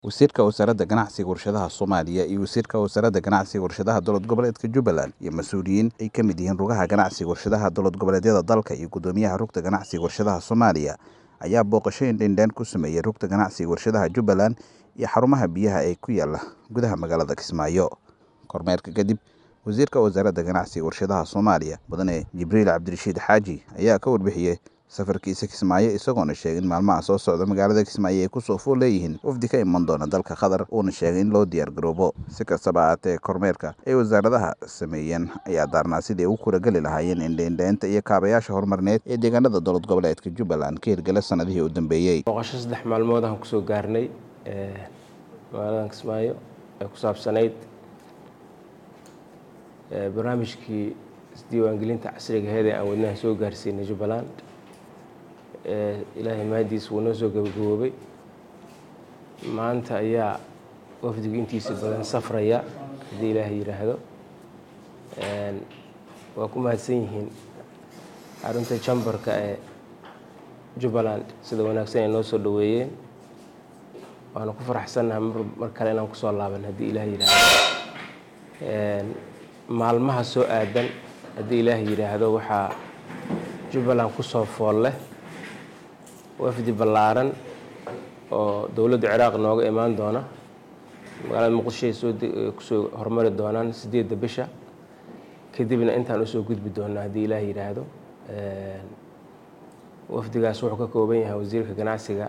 wasiirka wasaaradda ganacsiga warshadaha soomaaliya iyo wasiirka wasaaradda ganacsiga warshadaha dowlad goboleedka jubbaland iyo mas-uuliyiin ay ka mid yihiin rugaha ganacsiga warshadaha dowlad goboleedyada dalka iyo guddoomiyaha rugta ganacsiga warshadaha soomaaliya ayaa booqashooyin dheendheen ku sameeyey rugta ganacsiga warshadaha jubbaland iyo xarumaha biyaha ee ku yaala gudaha magaalada kismaayo kormeerka kadib wasiirka wasaaradda ganacsiga warshadaha soomaaliya mudane jibriil cabdirashiid xaaji ayaa ka warbixiyey safarkiisa kismaayo isagoona sheegay in maalmaha soo socda magaalada kismaayo ay kusoo fool leeyihiin wafdi ka iman doona dalka qatar uuna sheegay in loo diyaar garoobo si kastaba ahaatee kormeerka ay wasaaradaha sameeyeen ayaa daarnaa sidii ay u kurageli lahaayeen indheindheynta iyo kaabayaasha horumarineed ee deegaanada dowlad goboleedka jubbaland ka hirgala sanadihii u dambeeyey booqasho saddex maalmood aan kusoo gaarnay magaaladan kismaayo ee ku saabsanayd barnaamijkii isdiiwaangelinta casriga aheed ee aan wadnaha soo gaarsiinay jubbaland ilaahay mahadiis wuu noo soo gabagaboobay maanta ayaa wafdigu intiisa badan safraya haddii ilaahay yidhaahdo waa ku mahadsan yihiin xarunta jambarka ee jubbaland sida wanaagsan ay noo soo dhoweeyeen waana ku faraxsannaha mar kale inaan kusoo laaban haddii ilaahay yidhaahdo maalmaha soo aadan haddii ilaahay yidhaahdo waxaa jubbaland kusoo fool leh wafdi ballaaran oo dowladda ciraaq nooga imaan doona magaalada muqdishoay soo kusoo hormari doonaan sideedda bisha kadibna intaan usoo gudbi doonaa haddii ilaah yidhaahdo wafdigaas wuxuu ka kooban yahay wasiirka ganacsiga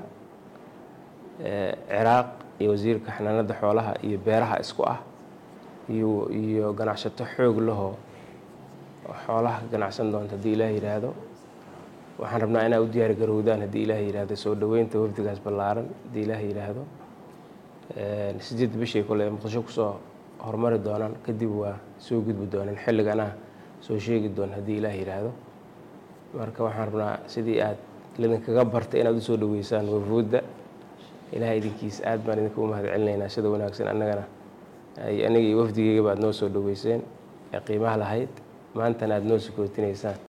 ciraaq iyo wasiirka xanaanada xoolaha iyo beeraha isku ah iyo iyo ganacsato xoog lahoo xoolaha ka ganacsan doonta haddii ilaah yidhaahdo waxaan rabnaa inaa u diyaar garowdaan haddii ilaah yidhaahdo soo dhoweynta wafdigaas ballaaran haddii ilaah yidhaahdo sideed bishay kole muqdisho kusoo horumari doonaan kadib waa soo gudbi doonaan xilligana soo sheegi doon haddii ilaah yidhaahdo marka waxaan rabnaa sidii aad lidinkaga bartay inaad usoo dhoweysaan wafuudda ilaah idinkiisa aad baan idinka u mahad celinaynaa sida wanaagsan annagana aniga iyo wafdigeygaba aad noo soo dhoweyseen ee qiimaha lahayd maantana aad noo sukootinaysaan